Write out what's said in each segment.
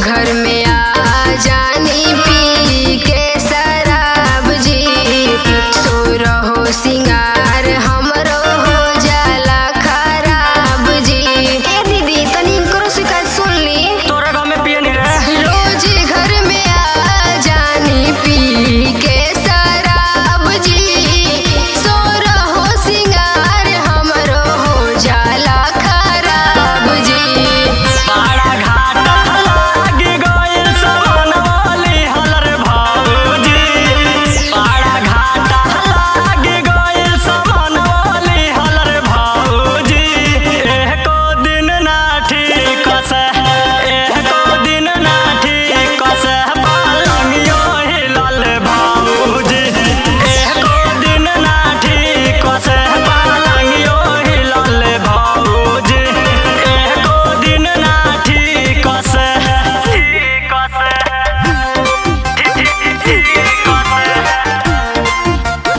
घर में आ जानी पी के शराब जी सो रहो सिंगार हमरो हो जाला खराब जी ए दीदी तनी इनकरो शिकायत सुन ली तोरा गाँव में पिए नहीं रहे रोज घर में आ जानी पी के शराब जी सो रहो सिंगार हमरो हो जाला खराब जी बड़ा घाटा लागी गइल सवन वाली हलर भाऊजी बड़ा घाटा लागी गइल सवन वाली हलर भाऊजी एको दिन ना ठीक से एको दिन ना ठीक से पालंगियो हिलल भाऊजी एको दिन ना ठीक से पालंगियो हिलल भाऊजी एको दिन ना ठीक से ठीक से ठीक से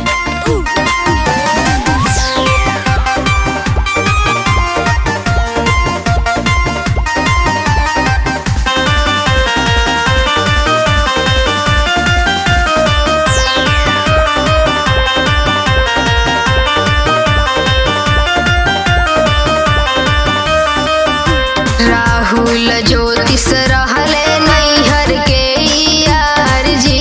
राहुल ज्योतिष रहले नैहर के यार जी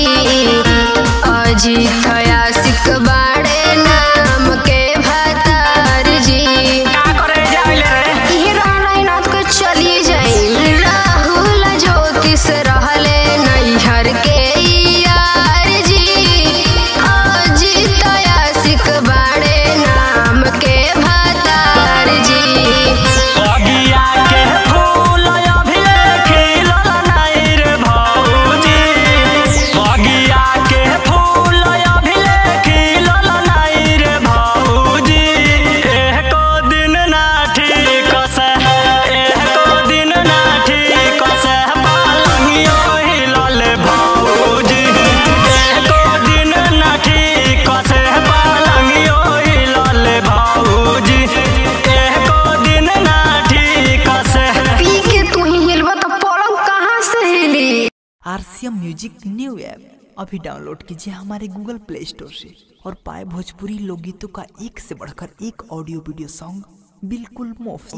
अजीत आशिक बाड़े नाम के भतार जी का करे जाइले रे ये रहना नाथ को चली जाई राहुल ज्योतिष रहले नैहर के यार जी अजीत आशिक बाड़े नाम के भतार जी बगिया के फूल अभी खिलल नहीं रे भौजी बगिया के फूल अभी खिलल नहीं रे भौजी एको दिन ना ठीक से एको दिन ना ठीक से पालंगियो हिलल भौजी एको दिन ना ठीक से पालंगियो हिलल भौजी एको दिन ना ठीक से पी के तू ही हिलबा तो पलंग कहाँ से हिली आरसीएम म्यूजिक न्यू ऐप अभी डाउनलोड कीजिए हमारे गूगल प्ले स्टोर से और पाए भोजपुरी लोकगीतों का एक से बढ़कर एक ऑडियो वीडियो सॉन्ग बिल्कुल मुफ्त